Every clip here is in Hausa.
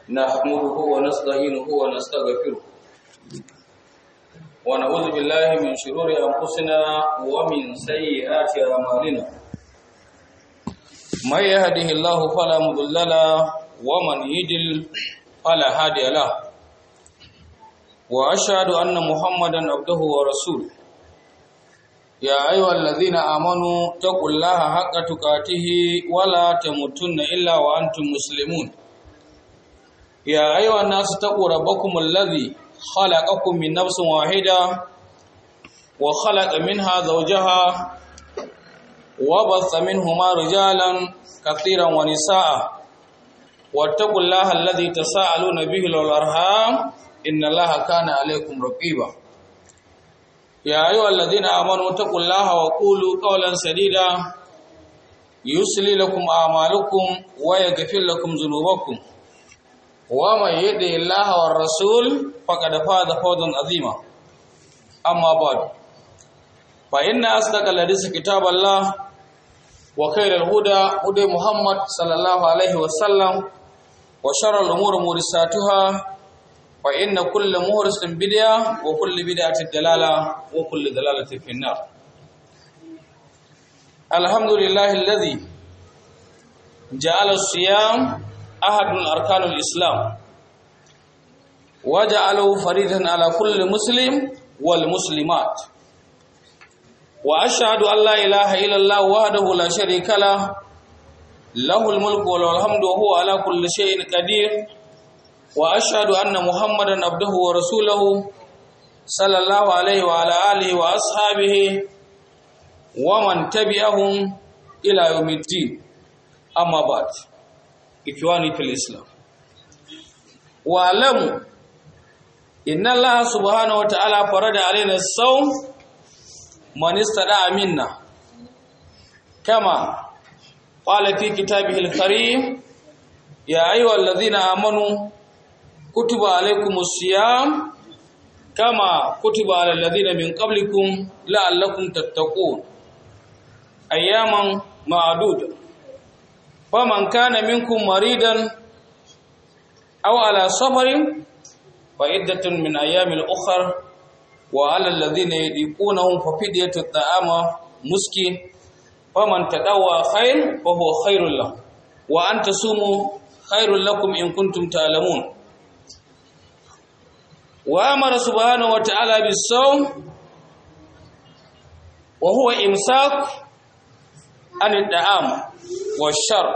نحمده ونستعينه ونستغفره ونعوذ بالله من شرور أنفسنا ومن سيئات أعمالنا من يهده الله فلا مضل له ومن يضلل فلا هادي له وأشهد أن محمدا عبده ورسوله يا أيها الذين آمنوا اتقوا الله حق تقاته ولا تموتن إلا وأنتم مسلمون يا أيها الناس اتقوا ربكم الذي خلقكم من نفس واحدة وخلق منها زوجها وبث منهما رجالا كثيرا ونساء واتقوا الله الذي تساءلون به والأرحام إن الله كان عليكم رقيبا يا أيها الذين آمنوا اتقوا الله وقولوا قولا سديدا يصلي لكم أعمالكم ويغفر لكم ذنوبكم ومن يطع الله والرسول فقد فاز فوزا عظيما أما بعد فإن أصدق الحديث كتاب الله وخير الهدى هدى محمد صلى الله عليه وسلم وشر الأمور محدثاتها فإن كل مهرس بدعة وكل بدعة دلالة وكل دلالة في النار الحمد لله الذي جعل الصيام أحد من أركان الإسلام وجعله فريضا على كل مسلم والمسلمات وأشهد أن لا إله إلا الله وحده لا شريك له له الملك وله الحمد وهو على كل شيء قدير واشهد ان محمدا عبده ورسوله صلى الله عليه وعلى اله واصحابه ومن تبعهم الى يوم الدين اما بعد اخواني في الاسلام واعلموا ان الله سبحانه وتعالى فرض علينا الصوم من استطاع منا كما قال في كتابه الكريم يا ايها الذين امنوا كتب عليكم الصيام كما كتب على الذين من قبلكم لعلكم تتقون اياما معدوده فمن كان منكم مريضا او على سفر فعدة من ايام الاخر وعلى الذين يطيقونه ففدية الطعام مسكين فمن تدوى خير فهو خير له وان تصوموا خير لكم ان كنتم تعلمون وامر سبحانه وتعالى بالصوم وهو امساك عن الطعام والشر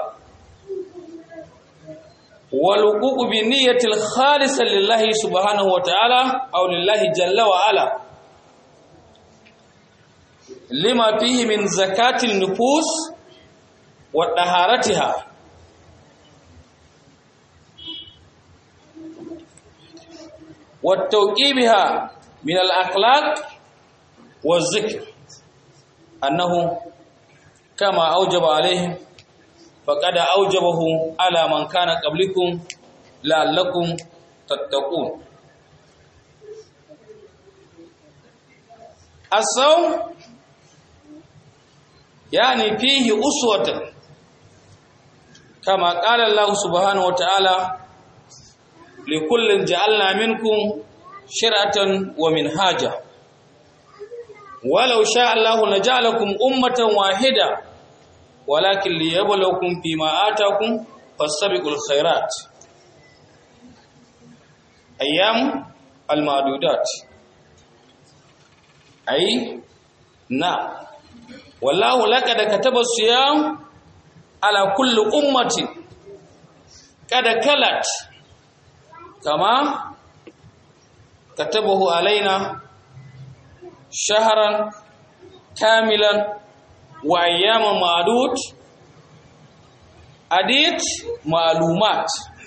والوقوع بالنية الخالصة لله سبحانه وتعالى أو لله جل وعلا لما فيه من زكاة النفوس وطهارتها والتوقيبها من الأخلاق والذكر أنه كما أوجب عليهم فقد أوجبه على من كان قبلكم لعلكم تتقون الصوم يعني فيه أسوة كما قال الله سبحانه وتعالى لكل جعلنا منكم شرعة ومنهاجا ولو شاء الله لجعلكم أمة واحدة ولكن ليبلوكم فيما آتاكم فاستبقوا الخيرات أيام المعدودات أي نعم والله لقد كتب الصيام على كل أمة قد كلت كما كتبه علينا شهرا كاملا وأيام معدود عديد معلومات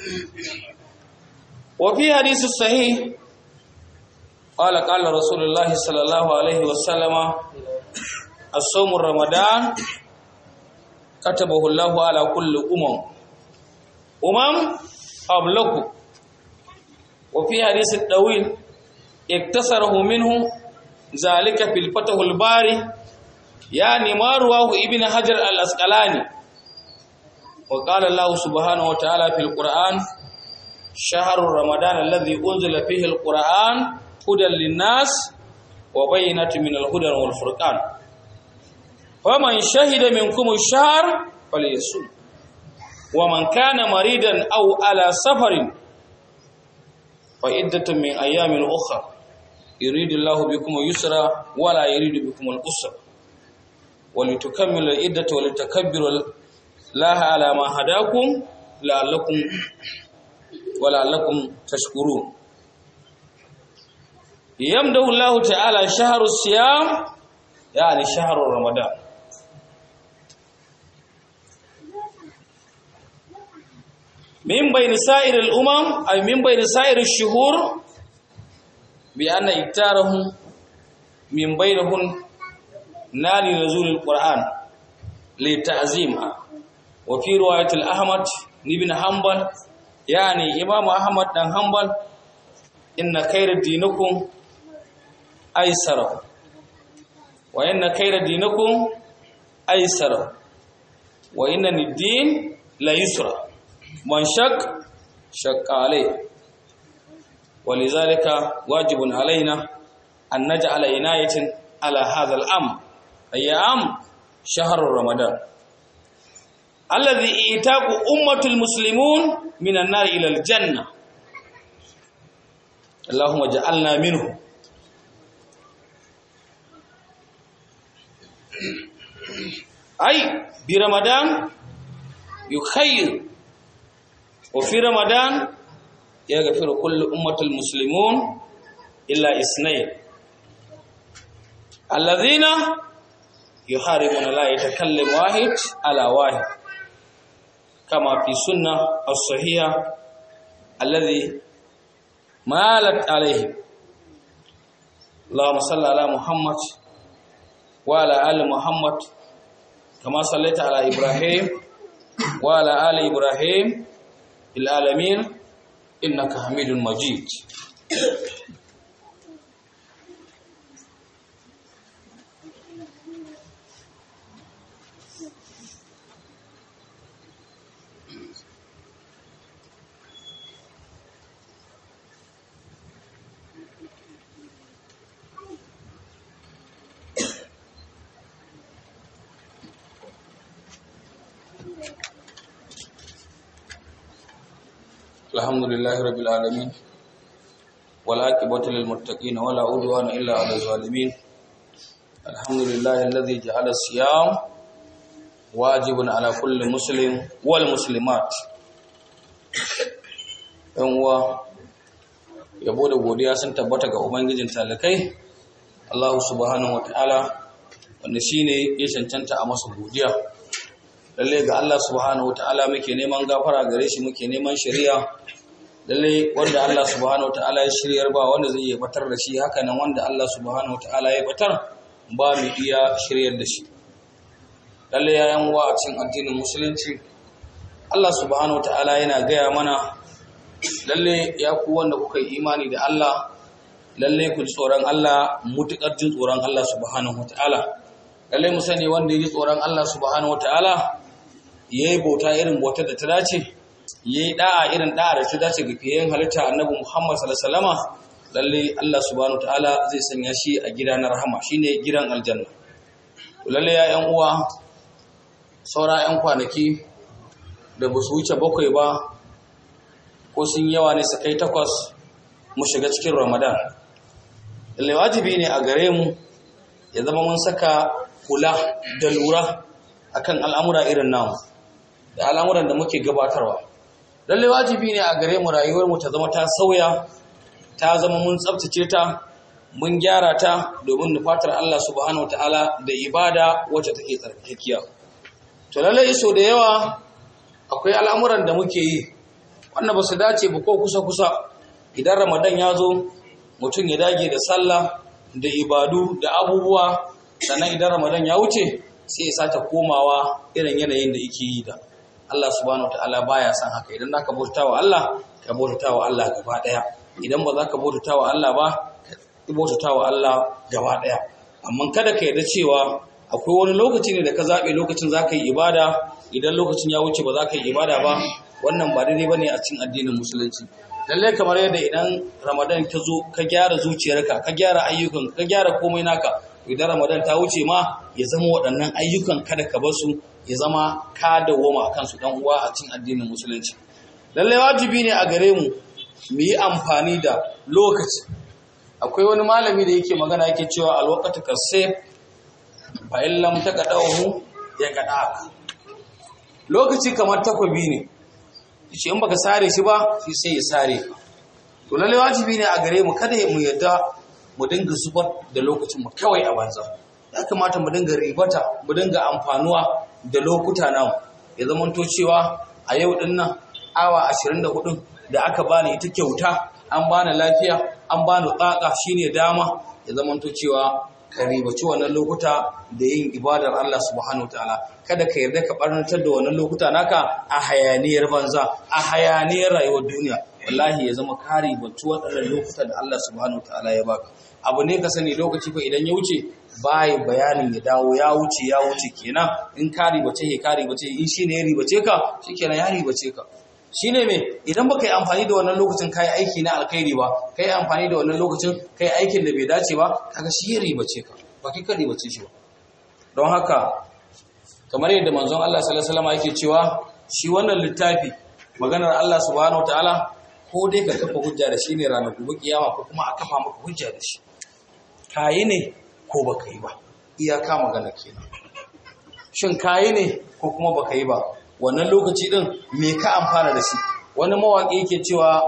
وفي حديث الصحيح قال قال رسول الله صلى الله عليه وسلم الصوم رمضان كتبه الله على كل أمم أمم قبلكم وفي حديث الطويل اكتسره منه ذلك في الفتح الباري يعني ما رواه ابن حجر الأسقلاني وقال الله سبحانه وتعالى في القرآن shahrur ramadan alladhi unzila fihi alquran hudan linnas wa bayyinatin min alhuda wal furqan faman shahida minkum ash-shahr falyasum wa man kana maridan aw ala safarin fa iddatun min ayamin ukhra yuridu Allahu bikum al-yusra wa la yuridu bikum al-usra ولتكملوا العدة ولتكبروا الله على ما هداكم لعلكم ولعلكم تشكرون يمدح الله تعالى شهر الصيام يعني شهر رمضان من بين سائر الأمم أي من بين سائر الشهور بأن إكتارهم من بينهم نال نزول القرآن لتعزيمها وفي رواية الأحمد بن حنبل يعني إمام أحمد بن حنبل إن خير دينكم أيسر وإن خير دينكم أيسر وإن الدين لا يسر من شك شك عليه ولذلك واجب علينا أن نجعل عناية على هذا الأمر أيام شهر رمضان الذي إيتاق أمة المسلمون من النار إلى الجنة اللهم اجعلنا منه أي برمضان يخير وفي رمضان يغفر كل أمة المسلمون إلا اثنين الذين يحاربون لا يتكلم واحد على واحد كما في سنة الصحيحة الذي مالت عليه اللهم صل على محمد وعلى آل محمد كما صليت على إبراهيم وعلى آل إبراهيم في العالمين إنك حميد مجيد الحمد لله رب العالمين والعاقبة للمتقين ولا عدوان إلا على الظالمين الحمد لله الذي جعل الصيام واجب على كل مسلم والمسلمات yan uwa yabo da godiya sun tabbata ga ubangijin talakai Allah subhanahu wataala wanda shine ya cancanta a masa godiya lalle ga Allah subhanahu wataala muke neman gafara gare shi muke neman shari'a lalle wanda Allah subhanahu wataala ya shiryar ba wanda zai iya batar da shi haka nan wanda Allah subhanahu wataala ya batar ba mu iya shiryar da shi lalle yayan wa a cikin addinin musulunci Allah subhanahu wataala yana gaya mana lalle ya ku wanda kuka yi imani da Allah lalle ku ji tsoron Allah mutukar jin tsoron Allah subhanahu wataala lalle mu sani wanda ya ji tsoron Allah subhanahu wataala yayi bauta irin bautar da ta dace yayi da'a irin da'a da ta dace ga fiyen halitta annabi Muhammad sallallahu alaihi wasallama lalle Allah subhanahu wataala zai sanya shi a gida na rahama shine gidan aljanna lalle ya yan uwa saura yan kwanaki da ba su wuce bakwai ba ko sun yawa ne su kai takwas mu shiga cikin Ramadan lalle wajibi ne a gare mu ya zama mun saka kula da lura akan al'amura irin namu da al'amuran da muke gabatarwa lalle wajibi ne a gare mu rayuwar mu ta zama ta sauya ta zama mun tsabtace ta mun gyara ta domin nufatar Allah subhanahu wataala da ibada wacce take tsarkakiya to lalle so da yawa akwai al'amuran da muke yi wanda ba su dace ba ko kusa kusa idan Ramadan ya zo mutum ya dage da sallah da ibadu da abubuwa sannan idan Ramadan ya wuce sai ya sake komawa irin yanayin da yake yi da Allah subhanahu wataala baya son haka idan zaka bauta wa Allah ka bauta wa Allah gaba daya idan ba za ka bauta wa Allah ba ka bauta wa Allah gaba daya amma kada ka yarda cewa akwai wani lokaci ne da ka zabe lokacin za ka yi ibada idan lokacin ya wuce ba za ka yi ibada ba wannan ba daidai bane a cikin addinin musulunci lalle kamar yadda idan ramadan ta zo ka gyara zuciyarka ka gyara ayyukan ka gyara komai naka idan ramadan ta wuce ma ya zama waɗannan ayyukan kada ka bar su ya zama ka dawoma a kansu dan uwa a cikin addinin musulunci lalle wajibi ne a gare mu mu yi amfani da lokaci akwai wani malami da yake magana yake cewa alwaqatu kasayf fa in lam taqadahu ya qadaka lokaci kamar takobi ne shi in baka sare shi ba shi sai ya sare ka to lalle wajibi ne a gare mu kada mu yadda mu dinga zubar da lokacin mu kawai a banza ya kamata mu dinga ribata mu dinga amfanuwa da lokuta nawa ya zama to cewa a yau din nan awa 24 da aka bani ita kyauta an bani lafiya an bani tsaka shine dama ya zama to cewa ka ribaci wannan lokuta da yin ibadar Allah subhanahu wataala kada ka yarda ka barnatar da wannan lokuta naka a hayaniyar banza a hayaniyar rayuwar duniya wallahi ya zama ka ribaci waɗannan lokuta da Allah subhanahu wataala ya baka abu ne ka sani lokaci fa idan ya wuce bai bayanin ya dawo ya wuce ya wuce kenan in ka ribace ka ribace in shine ya ribace ka shikenan ya ribace ka shine me idan baka yi amfani da wannan lokacin kai aiki na alkhairi ba kai amfani da wannan lokacin kai aikin da bai dace ba kaga shi ya ribace ka ba kai ka ribace shi ba don haka kamar yadda manzon Allah sallallahu alaihi wasallam yake cewa shi wannan littafi maganar Allah subhanahu wataala ko dai ka kafa hujja da shi ne ranar gobe kiyama ko kuma a kafa maka hujja da shi kayi ne ko baka yi ba iyaka magana kenan shin kayi ne ko kuma baka yi ba wannan lokaci din me ka amfana da shi wani mawaƙi yake cewa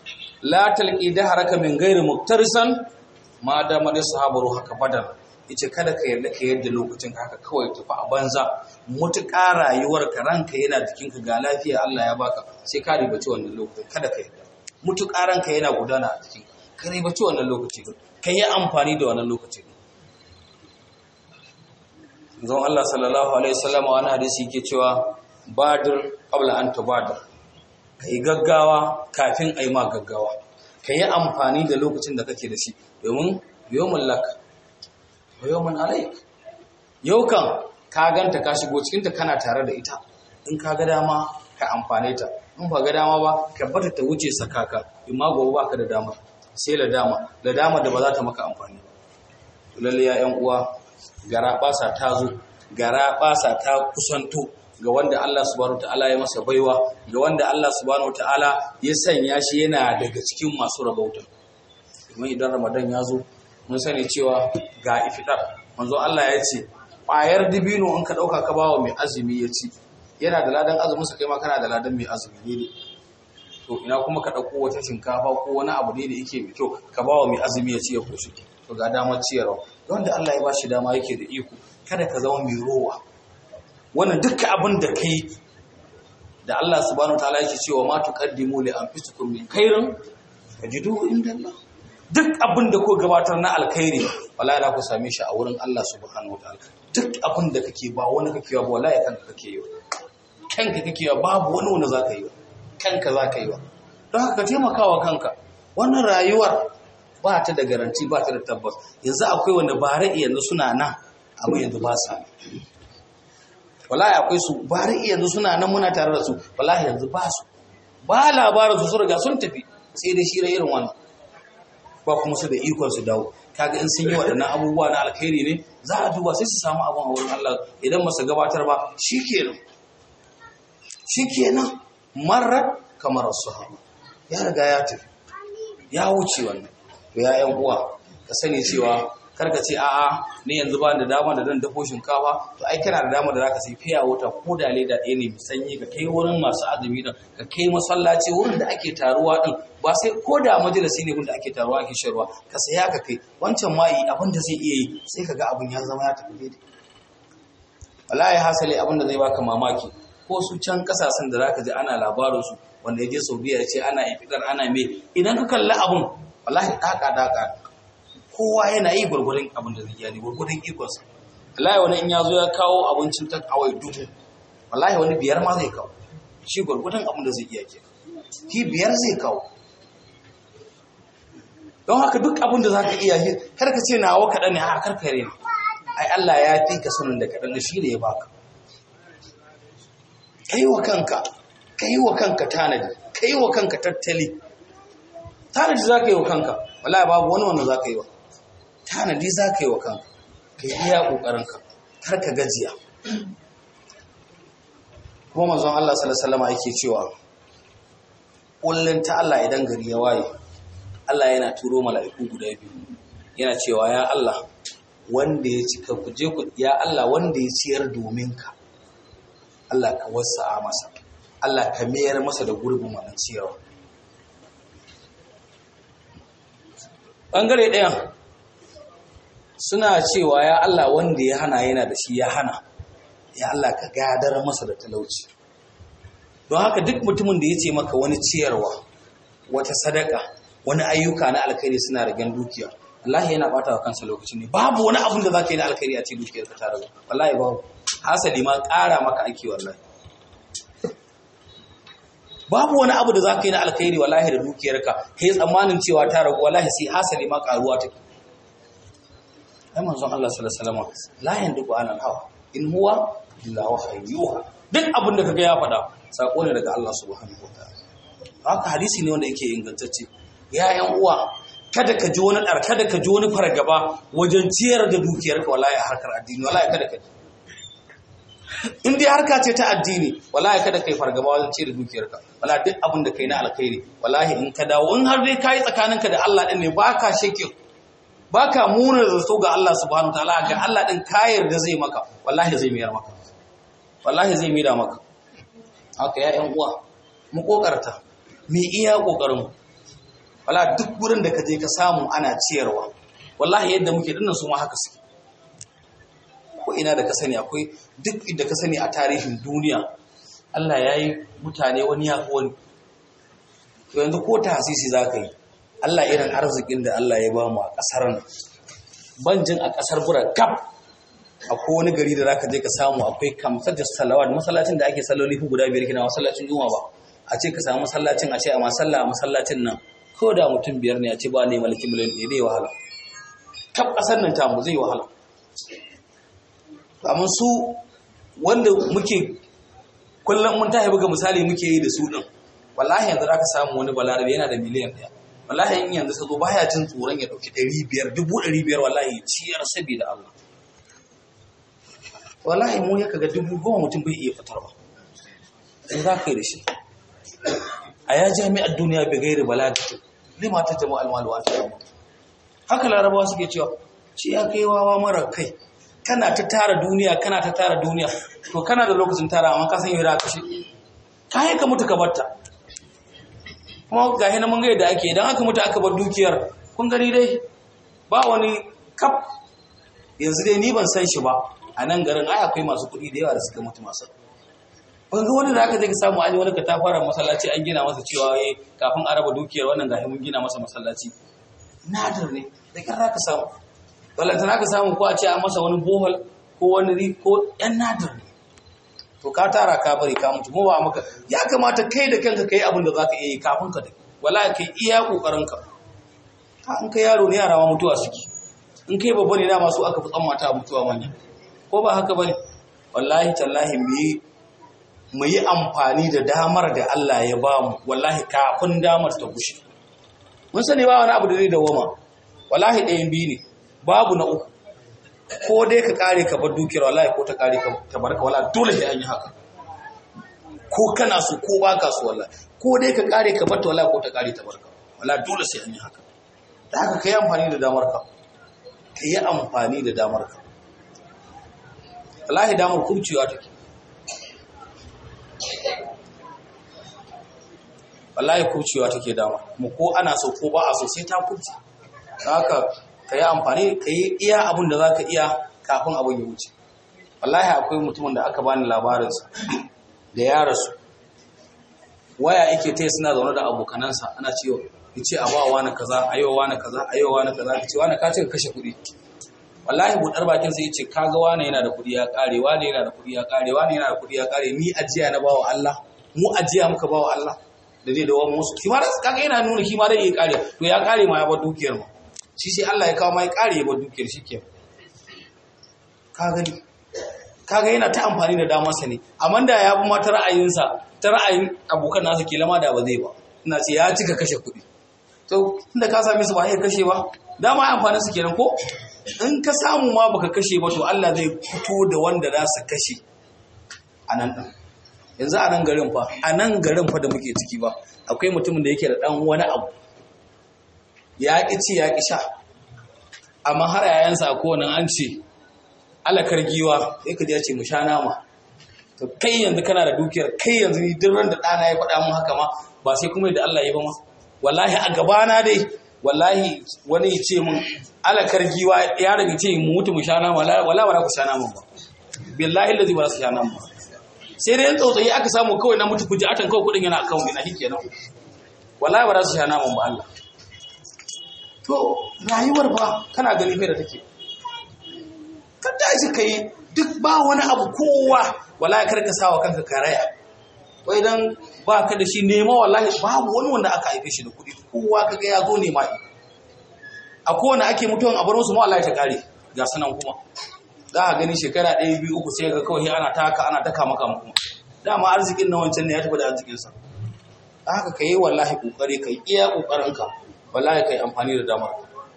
la talqi dahraka min ghairi muktarisan ma da madi sahabaru haka badal yace kada ka yarda ka yarda lokacin haka kawai tafi a banza mutuƙa rayuwar ka ranka yana jikin ka ga lafiya Allah ya baka sai ka ribaci wannan lokacin kada ka yarda mutuƙa ranka yana gudana a jikin ka ribaci wannan lokaci ka yi amfani da wannan lokaci zan Allah sallallahu alaihi wasallam wani hadisi yake cewa badir qabla an tubadir kai gaggawa kafin ai ma gaggawa kai amfani da lokacin da kake da shi domin yawmul lak wa yawmun alayk yau kan ka ganta ka shigo cikin ta kana tare da ita in ka ga dama ka amfane ta in ba ga dama ba ka bata ta wuce sakaka in ma gobe baka da dama sai la dama la dama da ba za ta maka amfani lalle ya yan uwa gara basa ta zo gara basa ta kusanto ga wanda Allah subhanahu ta'ala ya masa baiwa ga wanda Allah subhanahu ta'ala ya sanya shi yana daga cikin masu rabauta kuma idan Ramadan ya zo mun sani cewa ga iftar manzo Allah ya ce ƙwayar dibino in ka ɗauka ka bawa mai azumi ya ci yana da ladan azumin sa kai ma kana da ladan mai azumi ne to ina kuma ka ɗauko wata shinkafa ko wani abu ne da yake mai kyau ka bawa mai azumi ya ci ya koshi to ga damar ciyarwa wanda Allah ya bashi dama yake da iko kada ka zama mai rowa wannan dukkan abin da kai da Allah subhanahu wataala yake cewa ma tuqaddimu li anfusikum min khairin tajiduhu inda Allah duk abin da ko gabatar na alkhairi wallahi da ku same shi a wurin Allah subhanahu wataala duk abin da kake ba wani kake ba wallahi kanka kake yi kanka kake yi babu wani wanda zaka yi kanka zaka yi don haka taimakawa kanka wannan rayuwar ba ta da garanti ba ta da tabbas yanzu akwai wanda bare yanzu suna nan amma yanzu ba sa wallahi akwai su bare yanzu suna nan muna tare da su wallahi yanzu ba su ba labarin su su riga sun tafi sai dai shi irin wannan ba kuma su da ikon su dawo kaga in sun yi waɗannan abubuwa na alkhairi ne za a duba sai su samu abin a wurin Allah idan masu gabatar ba shikenan shikenan marar kamar sahaba ya riga ya tafi ya wuce wannan to ya yan uwa ka sani cewa karka ce a'a ni yanzu ba da dama da zan dafo shinkafa to ai kana da dama da zaka sai fiya wata ko da leda ɗaya ne mai sanyi ka kai wurin masu azumi din ka kai masallaci wurin da ake taruwa din ba sai ko da majalisi ne da ake taruwa ake sharwa ka saya ka kai wancan ma yi abin da zai iya yi sai ka ga abin ya zama ya tafi daidai wallahi hasali abin da zai baka mamaki ko su can kasashen da zaka ji ana labarin su wanda ya je Saudiya ya ce ana ifidar ana me idan ka kalli abun wallahi daka daka kowa yana yi gwargwadon abin da zai iya ne gwargwadon ikonsa wallahi wani in ya zo ya kawo abincin ta kawai dubu wallahi wani biyar ma zai kawo shi gwargwadon abin da zai iya ke ki biyar zai kawo don haka duk abin da za ka iya shi kar ka ce nawa kaɗan ne a karkare ne ai Allah ya fi ka sanin da kaɗan da shi da ya baka kai wa kanka ka yi wa kanka tanadi ka yi wa kanka tattali tanadi za ka yi wa kanka wala babu wani wanda za ka yi wa tanadi za ka yi wa kanka ka yi iya ƙoƙarinka kar ka gajiya kuma manzon Allah sallallahu alaihi yake cewa kullun ta Allah idan gari ya waye Allah yana turo mala'iku guda biyu yana cewa ya Allah wanda ya cika ku je ku ya Allah wanda ya ciyar domin ka Allah ka wasa masa Allah ka mayar masa da gurbin wannan ciyarwa bangare ɗayan suna cewa ya Allah wanda ya hana yana da shi ya hana ya Allah ka gadar masa da talauci don haka duk mutumin da ya ce maka wani ciyarwa wata sadaka wani ayyuka na alkhairi suna ragen dukiya wallahi yana bata wa kansa lokaci ne babu wani abin da zaka yi na alkhairi a ce dukiyar ka ta ragu wallahi babu hasali ma ƙara maka ake wallahi babu wani abu da zaka yi na alkhairi wallahi da dukiyar ka kai tsammanin cewa ta ragu wallahi sai hasali ma ƙaruwa take ai manzon Allah sallallahu alaihi wasallam la yanduku anil hawa in huwa illa wahyuha duk abin da kaga ya faɗa sako ne daga Allah subhanahu wataala haka hadisi ne wanda yake ingantacce ya yan uwa kada ka ji wani dar kada ka ji wani fargaba wajen ciyar da dukiyar ka wallahi harkar addini wallahi kada ka ji in dai harka ce ta addini wallahi kada kai fargaba wajen ciyar da dukiyar ka wallahi duk abin da kai na alkhairi wallahi in ka dawo in har dai kai tsakaninka da Allah din ne baka shakin baka muna zato ga Allah subhanahu wataala ga Allah din kayar da zai maka wallahi zai miyar maka wallahi zai mira maka haka ya ƴan uwa mu kokarta mu iya kokarin wala duk gurin da ka je ka samu ana ciyarwa wallahi yadda muke dinnan su ma haka suke ko ina da ka sani akwai duk inda ka sani a tarihin duniya Allah ya yi mutane wani ya wani to yanzu ko ta hasisi za ka yi Allah irin arzikin da Allah ya ba mu a ƙasar nan banjin a ƙasar bura kaf akwai wani gari da zaka je ka samu akwai kamsar da salawat masallacin da ake salloli guda biyar kina masallacin juma'a ba a ce ka samu masallacin a ce a masalla a masallacin nan ko da mutum biyar ne a ce ba ne malaki miliyan ɗaya zai wahala kaf ƙasar nan tamu zai wahala amma su wanda muke kullum mun tahi buga misali muke yi da su din wallahi yanzu zaka samu wani balarabe yana da miliyan ɗaya wallahi in yanzu ka zo baya jin tsoron ya ɗauki ɗari biyar dubu ɗari biyar wallahi ciyar saboda Allah wallahi mu ya kaga dubu goma mutum bai iya fitarwa in za ka yi da shi a ya jami'ar duniya bai gairi balaga lima ta jama'a almaluwa ta yamma haka larabawa suke cewa shi ya kai wawa mara kai kana ta tara duniya kana ta tara duniya to kana da lokacin tara amma ka san yau da ka shi ka ka mutu ka batta kuma ga hina mun ga yadda ake idan aka mutu aka bar dukiyar kun gani dai ba wani kaf yanzu dai ni ban san shi ba a nan garin ai akwai masu kuɗi da yawa da suka mutu masu ban ga wani da aka je ka samu an yi wani katafaren masallaci an gina masa cewa eh kafin a raba dukiyar wannan gahi mun gina masa masallaci nadir ne da kan ka samu balantana ka samu ko a ce an masa wani bohol ko wani ri ko yan nadir ne to ka tara ka bari ka mutu mu ba maka ya kamata kai da kanka kai abin da zaka iya yi kafin ka da wallahi kai iya kokarin ka in kai yaro ne yara ma mutuwa suke in kai babba ne da masu aka fi tsammata mutuwa manya ko ba haka bane wallahi tallahi mu yi mu yi amfani da damar da Allah ya ba mu wallahi kafin damar ta gushe mun sani ba wani abu da zai dawoma wallahi ɗayan biyu ne babu na uku ko dai ka kare ka bar dukiyar wallahi ko ta kare ka ta barka wallahi dole sai an yi haka ko kana so ko baka so wallahi ko dai ka kare ka bar ta wallahi ko ta kare ta barka wallahi dole sai an yi haka da haka kai amfani da damar ka kai amfani da damar ka wallahi damar kubcewa take wallahi kubcewa take dama mu ko ana so ko ba a so sai ta kubce haka ka yi amfani ka yi iya abin da za ka iya kafin abin ya wuce wallahi akwai mutumin da aka bani labarinsa da ya rasu waya yake ta suna zaune da abokanansa ana cewa ya ce a ba wani kaza a yau wani kaza a yau wani kaza ka ce wani ka ce ka kashe kuɗi wallahi buɗar bakin sai ya ce kaga wani yana da kuɗi ya ƙare wani yana da kuɗi ya ƙare wani yana da kuɗi ya ƙare ni ajiya na bawa Allah mu ajiya muka bawa Allah da zai dawo musu kima da kaga yana nuna kima da ya ƙare to ya ƙare ma ya bar dukiyar mu shi sai Allah ya kawo ma ya ƙare ya bar dukiyar shi ke ka gani kaga yana ta amfani da damarsa ne amma da ya bi mata ra'ayinsa ta ra'ayin abokan nasa ke lama da ba zai ba ina ce ya cika kashe kuɗi to tunda ka same su ba ya kashe ba dama amfanin su kenan ko in ka samu ma baka kashe ba to Allah zai fito da wanda za su kashe a nan ɗin yanzu a nan garin fa a nan garin fa da muke ciki ba akwai mutumin da yake da ɗan wani abu ya ƙi ci ya ƙi sha amma har yayansa a kowane an ce alakar giwa sai ka je ce mu sha nama to kai yanzu kana da dukiyar kai yanzu ni duk ran da ɗana ya faɗa mun haka ma ba sai kuma da Allah ya ba ma wallahi a gabana dai wallahi wani ya ce mun alakar giwa ya daga ce mu mutu mu sha nama wala wala ku sha nama ba billahi lazi ba su sha nama ba sai dai tsautsayi aka samu kawai na mutu kuji atan kawai kudin yana akawun ina hike nan wallahi ba za su sha naman ba Allah to rayuwar ba kana gani mai da take ka tashi kai duk ba wani abu kowa wallahi kar ka sawa kanka karaya wai dan ba ka da shi nema wallahi babu wani wanda aka haife shi da kuɗi kowa kaga ya zo nema a kowane ake mutuwan a bar musu ma wallahi ta kare ga sanan kuma za a gani shekara ɗaya biyu uku sai ga kawai ana taka ana taka maka kuma dama arzikin na wancan ne ya tafi da arzikinsa da haka ka yi wallahi ƙoƙari ka yi iya ƙoƙarinka wallahi ka yi amfani da damar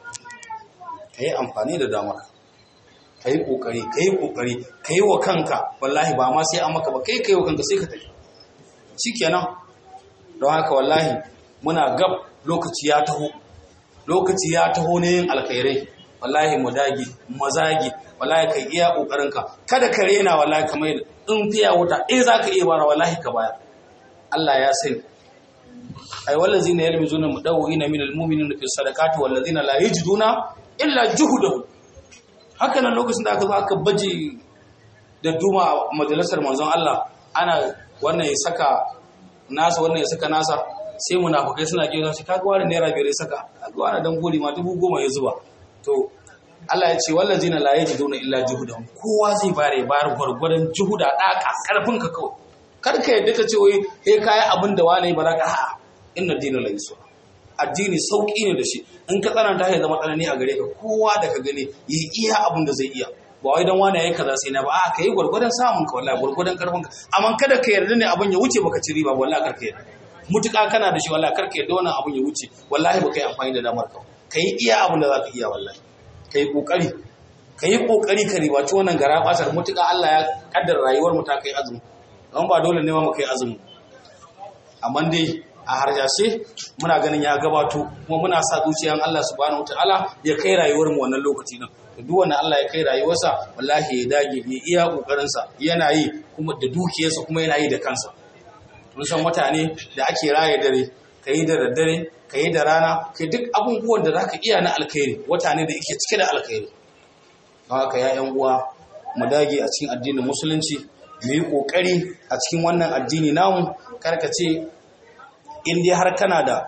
ka yi amfani da damar ka yi ƙoƙari ka yi ƙoƙari ka yi wa kanka wallahi ba ma sai an maka ba kai ka yi wa kanka sai ka tafi shi kenan don haka wallahi muna gab lokaci ya taho lokaci ya taho ne yin alkhairai wallahi mu dage mu zage wallahi kai iya kokarinka kada ka rena wallahi kamar in fiya wuta eh zaka iya bara wallahi ka bayar Allah ya sani ay wallazina yalmizuna mudawwina min almu'minina fi sadaqati wallazina la yajiduna illa juhdahu haka nan lokacin da aka zo aka baje da duma majalisar manzon Allah ana wannan ya saka nasa wannan ya saka nasa sai munafukai suna kiyo shi kaga wani naira biyar ya saka kaga wani dan gori ma dubu goma ya zuba to Allah ya ce wallazina la yajiduna illa juhudahum kowa zai bare bayar gwargwadon juhuda daka karfin ka kawai kar ka yadda ka ce wai eh kai abin da wani ba za ka a'a inna dina la yusra addini sauki ne da shi in ka tsananta ya zama tsanani a gare ka kowa da ka gani yi iya abin da zai iya ba wai dan wani yayi kaza sai na ba a kai gwargwadon samun ka wallahi gwargwadon karfin ka amma kada ka yarda ne abin ya wuce baka ci riba wallahi kar ka yarda mutuka kana da shi wallahi kar ka yarda wannan abin ya wuce wallahi baka yi amfani da damar ka kai iya abin da zaka iya wallahi kai kokari kai kokari ka ribaci wannan gara basar mutuka Allah ya kaddara rayuwar mu ta kai azumi don ba dole ne mu kai azumi amma dai a harjashe muna ganin ya gabato kuma muna sa zuciyan Allah subhanahu wataala ya kai rayuwar mu wannan lokaci din to duk wanda Allah ya kai rayuwarsa wallahi ya dage ya iya kokarin sa yana yi kuma da dukiyarsa kuma yana yi da kansa mun san mutane da ake raye dare kai da daddare kai da rana kai duk abubuwan da zaka iya na alkhairi wata ne da yake cike da alkhairi don haka ya yan uwa mu dage a cikin addinin musulunci mu yi kokari a cikin wannan addini namu karkace in dai har kana da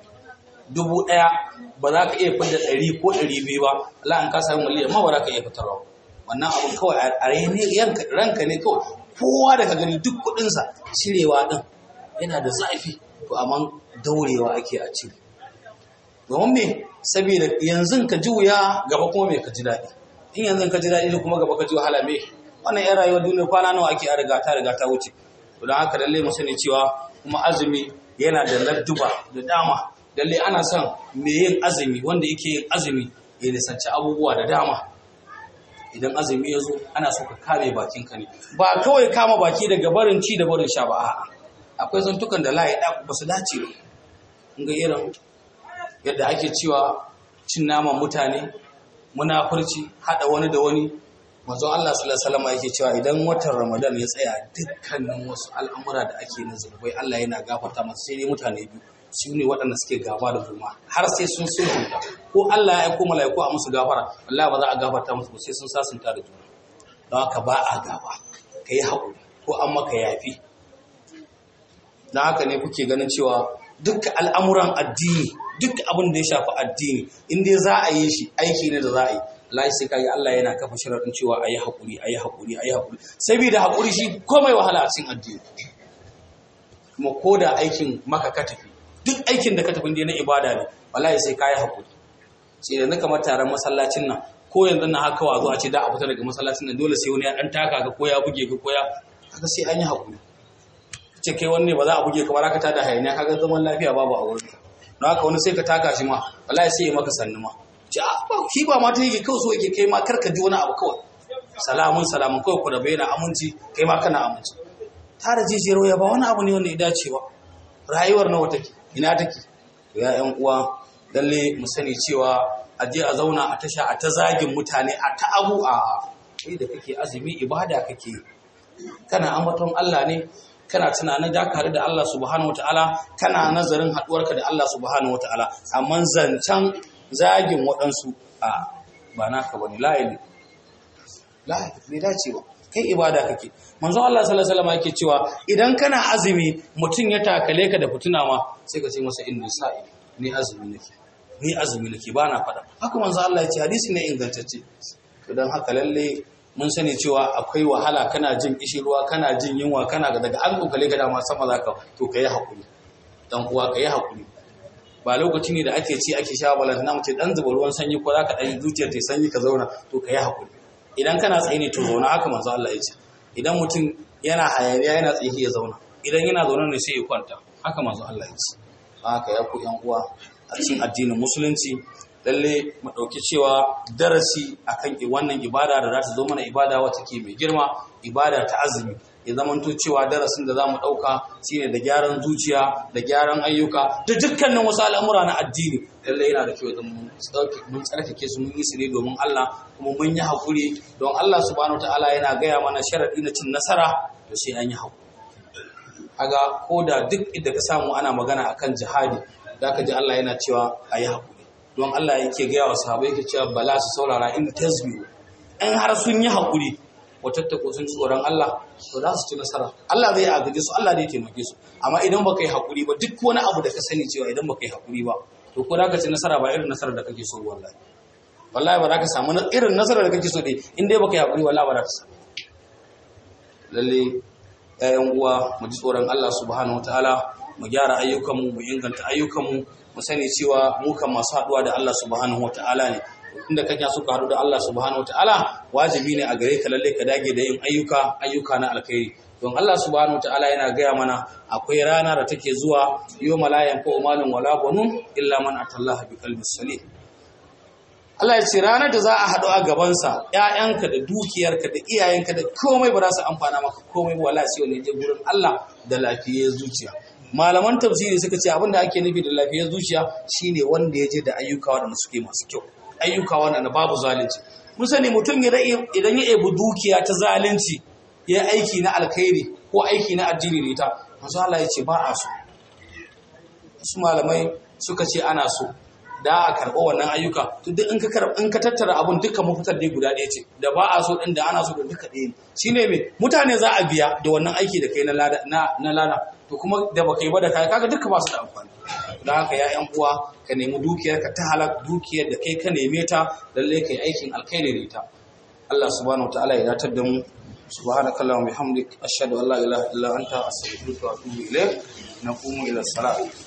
dubu ɗaya ba za ka iya fidda ɗari ko ɗari biyu ba Allah an ka samu miliyan ma ba za ka iya fitarwa wannan abun kawai a raini ranka ne kawai kowa da ka gani duk kuɗinsa cirewa ɗin yana da zafi to amma daurewa ake a cire domin me saboda yanzu ka ji wuya gaba kuma me ka ji daɗi in yanzu ka ji daɗi kuma gaba ka ji wahala me wannan yan rayuwar duniya kwana nawa ake a riga ta riga ta wuce to don haka lallai mu sani cewa kuma azumi yana da ladduba da dama lalle ana son me yin azumi wanda yake yin azumi ya nisanci abubuwa da dama idan azumi ya zo ana so ka kame bakinka ne ba kawai kama baki daga barin ci da barin sha ba a'a akwai zantukan da layi da ba su dace ba ga irin yadda ake cewa cin naman mutane munafurci hada wani da wani manzon Allah sallallahu alaihi wasallam yake cewa idan watan Ramadan ya tsaya dukkanin wasu al'amura da ake na zunubai Allah yana gafarta masu sai dai mutane biyu su ne waɗanda suke gaba da juna har sai sun sulhunta ko Allah ya aiko mala'iku a musu gafara Allah ba za a gafarta musu ba sai sun sasunta da juna don haka ba a gaba kai haƙuri ko an maka yafi don haka ne kuke ganin cewa duk al'amuran addini duk abin da ya shafi addini in dai za a yi shi aiki ne da za a yi Allah sai kaga Allah yana kafa sharaɗin cewa ayi haƙuri ayi haƙuri ayi haƙuri saboda haƙuri shi komai wahala a cikin addini kuma ko da aikin maka ka tafi duk aikin da ka tafi na ibada ne wallahi sai kayi haƙuri sai da na kamar taron masallacin nan ko yanzu na haka wa zuwa ce da a fita daga masallacin nan dole sai wani ya dan taka ka ko ya buge ka ko ya haka sai an yi haƙuri ce kai wanne ba za a buge ka ba ka tada hayaniya kaga zaman lafiya babu a wurin don haka wani sai ka taka shi ma wallahi sai ya maka sannu ma ce a ba shi ba ma ta yake kawai so yake kai ma kar ka ji wani abu kawai salamun salamun kawai ku da bayyana aminci kai ma kana aminci tara jijiyar waya ba wani abu ne wanda ya dace ba rayuwar nawa take ina take ya yan uwa lalle mu sani cewa a je a zauna a tasha a ta zagin mutane a ta abu a kai da kake azumi ibada kake kana ambaton Allah ne kana tunanin da ka da Allah subhanahu wataala kana nazarin haduwarka da Allah subhanahu wataala amma zancan zagin waɗansu a ba naka bane la'ili la'ili bai dace ba kai ibada kake manzo Allah sallallahu alaihi wasallam yake cewa idan kana azumi mutum ya takale ka da fituna ma sai ka ce masa inni sa'i ni azumi nake ni azumi nake ba na faɗa haka manzo Allah ya ce hadisi ne ingantacce to dan haka lalle mun sani cewa akwai wahala kana jin ruwa kana jin yunwa kana daga an kokale ka dama sama zaka to kai hakuri dan uwa kai hakuri ba lokaci ne da ake ci ake sha balanta na mace dan zuba ruwan sanyi ko zaka dan zuciyar ta sanyi ka zauna to kai hakuri idan kana tsaye ne to zauna haka manzo Allah ya ce idan mutum yana hayaniya yana tsaye ya zauna idan yana zaune ne sai ya kwanta haka manzo Allah ya ce haka ya ku yan uwa a cikin addinin musulunci lalle mu ɗauki cewa darasi akan wannan ibada da za ta zo mana ibada wata ke mai girma ibada ta azumi ya zamanto cewa darasin da za mu ɗauka shine da gyaran zuciya da gyaran ayyuka da dukkanin wasu al'amura na addini lalle yana da kyau idan mun tsarkake su mun yi su ne domin Allah kuma mun yi haƙuri don Allah subhanahu ta'ala yana gaya mana sharaɗi na cin nasara da sai an yi haƙuri aga ko da duk inda ka samu ana magana akan jihadi da ka ji Allah yana cewa a yi haƙuri don Allah yake gaya wa sahabai yake cewa bala su saurara in tasbiru in har sun yi haƙuri watattako sun tsoron Allah to za su ci nasara Allah zai agaje su Allah zai taimake su amma idan baka yi haƙuri ba duk wani abu da ka sani cewa idan baka yi haƙuri ba to ko za ka ci nasara ba irin nasarar da kake so wallahi wallahi ba za ka samu irin nasarar da kake so dai in dai baka yi haƙuri wallahi ba za ka samu lalle ƴaƴan uwa mu ji tsoron Allah subhanahu wataala mu gyara ayyukanmu mu inganta ayyukanmu mu sani cewa mu kan masu haɗuwa da Allah subhanahu wataala ne inda kake so ka haɗu da Allah subhanahu wataala wajibi ne a gare ka lalle ka dage da yin ayyuka ayyuka na alkhairi don Allah subhanahu wataala yana gaya mana akwai rana da take zuwa yau malayan ko malin wala banun illa man atallaha bi qalbin salim Allah ya ce ranar da za a haɗu a gabansa ‘ya'yanka da dukiyarka da iyayenka da komai ba za su amfana maka komai wala sai wani je gurin Allah da lafiyar zuciya malaman tafsiri suka ce abin da ake nufi da lafiyar zuciya shine wanda ya je da ayyuka waɗanda suke masu kyau ayyuka waɗanda babu zalunci mun sani mutum idan ya ebi dukiya ta zalunci ya aiki na alkhairi ko aiki na addini ne ta manzo Allah ya ce ba a so su malamai suka ce ana so da a karɓo wannan ayyuka to duk in ka karɓa in ka tattara abun duka mafitar dai guda ɗaya ce da ba a so ɗin da ana so da duka ɗaya ne shine me mutane za a biya da wannan aiki da kai na lada na lada to kuma da baka yi ba da kai kaga duka ba su da amfani don haka ya yan uwa ka nemi dukiyar ka ta halak dukiyar da kai ka neme ta lalle kai aikin alkhairi da ita Allah subhanahu wataala ya datar da mu subhanaka allahumma bihamdik ashhadu an la ilaha illa anta astaghfiruka wa atubu ilayk naqumu ila salat